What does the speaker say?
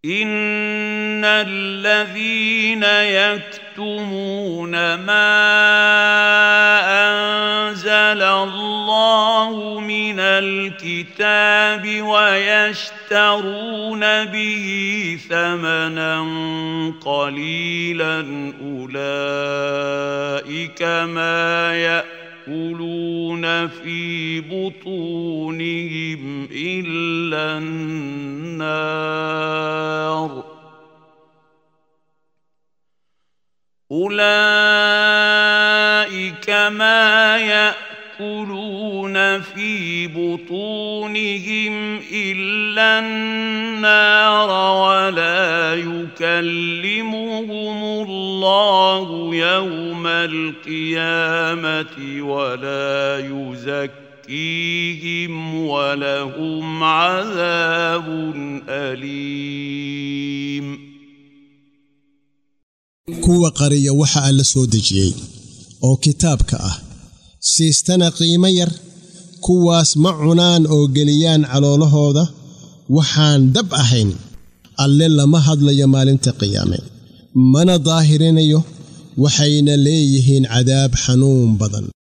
ان الذين يكتمون ما انزل الله من الكتاب ويشترون به ثمنا قليلا اولئك ما ياكلون في بطونهم الا النار اولئك ما ياكلون في بطونهم الا النار ولا يكلمهم الله يوم القيامه ولا يزكيهم ولهم عذاب اليم kuwa qariya waxa alla soo dejiyey oo kitaabka ah siistana qiimo yar kuwaas ma cunaan oo geliyaan caloolahooda waxaan dab ahayn alle lama hadlayo maalinta qiyaame mana daahirinayo waxayna leeyihiin cadaab xanuun badan